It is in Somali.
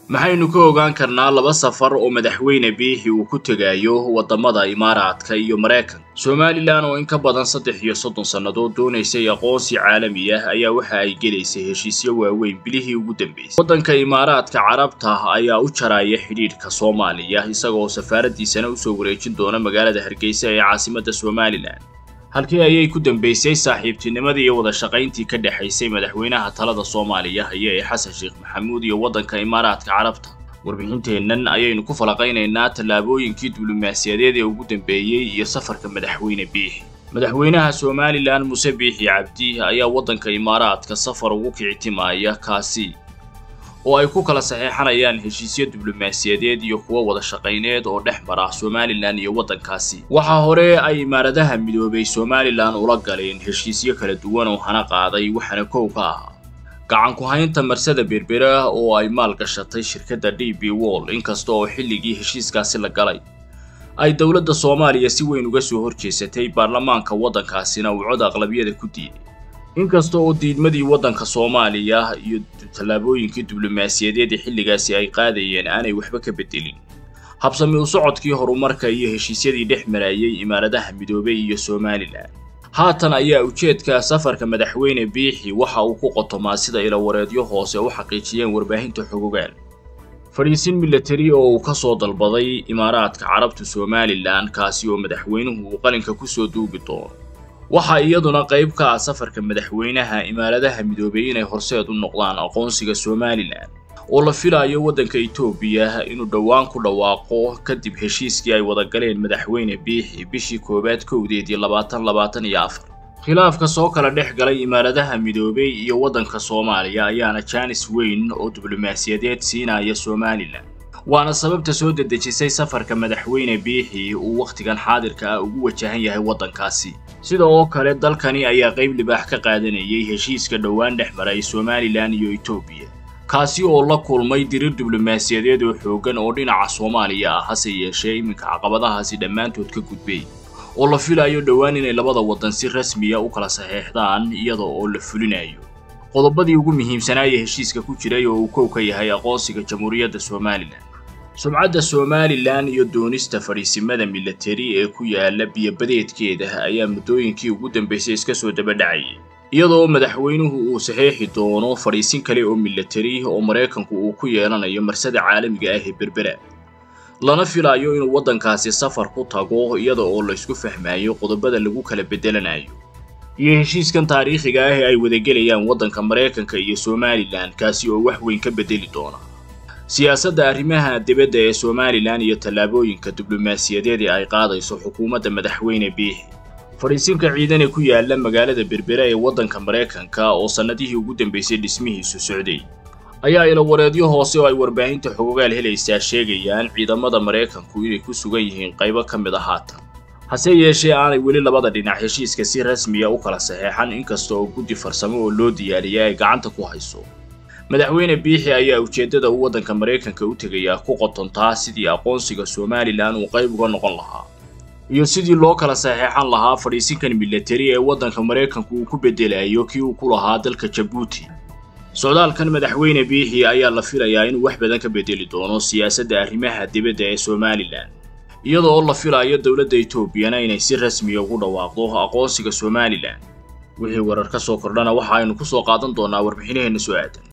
maxaynu ka ogaan karnaa laba safar oo madaxweyne biixi uu ku tegayo waddamada imaaraadka iyo maraykanka somalilan oo in ka badan saddex iyo soddon sannadood doonaysay aqoonsi caalami ah ayaa waxa ay gelaysay heshiisyo waaweyn bilihii ugu dambeysay waddanka imaaraadka carabta ayaa u jaraya xidhiidhka soomaaliya isagaoo safaaraddiisana usoo wareejin doona magaalada hargeysa ee caasimadda somalilan halkii ayay ku dambeysay saaxiibtinimadii iyo wada shaqayntii ka dhexaysay madaxweynaha talada soomaaliya haya ee xasan sheekh maxamuud iyo waddanka imaaraadka carabta warbixinteennan ayaynu ku falaqaynaynaa tallaabooyinkii diblomaasiyadeed ee ugu dambeeyey iyo safarka madaxweyne biixi madaxweynaha somalilan muse biixi cabdi ayaa waddanka imaaraadka safar ugu kicitimaaya kaasi oo ay ku kala saxeexanayaan heshiisyo diblomaasiyadeed iyo kuwo wada shaqayneed oo dhex mara somalilan iyo waddankaasi waxaa hore ay imaaradaha midoobay somalilan ula galeen heshiisyo kala duwan oo hana qaaday waxaana kow ka ahaa gacan ku-haynta marsada berbera oo ay maal gashatay shirkadda d b wall inkasta oo xilligii heshiiskaasi la galay ay dowladda soomaaliya si weyn uga soo horjeesatay baarlamaanka waddankaasina uu cod aqlabiyada ku diiday inkasta oo diidmadii waddanka soomaaliya iyo tallaabooyinkii diblomaasiyadeed ee xilligaasi ay qaadayeen aanay waxba ka bedelin habsami u socodkii horumarka iyo heshiisyadii dhex marayay imaaradaha midoobay iyo somalilan haatan ayaa ujeedka safarka madaxweyne biixi waxa uu ku qotomaa sida ilawareedyo hoose u xaqiijiyeen warbaahinta xogogaan fadhiisin milatari oo uu ka soo dalbaday imaaraadka carabta somalilan kaasi oo madaxweynuhu uu qalinka kusoo duugi doono waxaa iyaduna qayb ka ah safarka madaxweynaha imaaradaha midoobay inay horseed u noqdaan aqoonsiga somalilan oo la filayo waddanka etoobiya inuu dhowaan ku dhawaaqo kadib heshiiskii ay wada galeen madaxweyne biixi bishii koowaad kowdeedii labaatan labaatan iyo afar khilaafka soo kala dhex galay imaaradaha midoobay iyo waddanka soomaaliya ayaana jaanis weyn oo diblomaasiyadeed siinaya somalilan waana sababta soo dedejisay safarka madaxweyne biixi uu wakhtigan xaadirka ah ugu wajahan yahay waddankaasi sida oo kale dalkani ayaa qayb libaax ka qaadanayay heshiiska dhowaan dhex maray somalilan iyo etoobiya kaasi oo la kulmay dirir diblomaasiyadeed oo xooggan oo dhinaca soomaaliya ah hase yeeshee iminka caqabadahaasi dhammaantood ka gudbay oo la filayo dhowaan inay labada waddan si rasmiya u kala saxeexdaan iyada oo la fulinayo qodobadii ugu muhiimsanaaya heshiiska ku jiray oo uu kow ka yahay aqoonsiga jamhuuriyadda somalilan sumcadda somalilan iyo doonista fadhiisimada milatari ee ku yaala biyobadeedkeeda ayaa muddooyinkii ugu dambeysay iska soo dabadhacayay iyadoo madaxweynuhu uu saxeexi doono fadhiisin kale oo milatari oo maraykanku uu ku yeelanayo marsada caalamiga ah ee berbera lana filayo inuu waddankaasi safar ku tago iyada oo laysku fahmayo qodobada lagu kala bedelanayo iyo heshiiskan taariikhiga ah ee ay wadagelayaan waddanka maraykanka iyo somalilan kaasi oo wax weyn ka bedeli doona siyaasadda arrimaha dibadda ee somalilan iyo tallaabooyinka diblomaasiyadeed ee ay qaadayso xukuumadda madaxweyne biixi fadhiisinka ciidan ee ku yaala magaalada berbera ee waddanka maraykanka oo sannadihii ugu dambeysay dhismihiisu socday ayaa ilawareedyo hoose oo ay warbaahinta xogogaal helaysaa sheegayaan ciidamada maraykanku inay ku sugan yihiin qaybo ka mid a haatan hase yeeshee aanay weli labada dhinac heshiiska si rasmiya u kala saxeexan inkasta oo guddi farsamo oo loo diyaariya ay gacanta ku hayso madaxweyne biixi ayaa ujeeddada uu waddanka maraykanka u tegayaa ku qotontaa sidii aqoonsiga somalilan uu qayb uga noqon lahaa iyo sidii loo kala saxeexan lahaa fadhiisinkan milatari ee waddanka maraykanku uu ku bedelayo kii uu ku lahaa dalka jabuuti socdaalkan madaxweyne biixi ayaa la filayaa inuu wax badan ka bedeli doono siyaasadda arrimaha dibadda ee somalilan iyada oo la filayo dowladda etoobiyana inay si rasmiya ugu dhawaaqdo aqoonsiga somalilan wixii warar ka soo kordhana waxa aynu ku soo qaadan doonaa warbixinaheenna soo aadan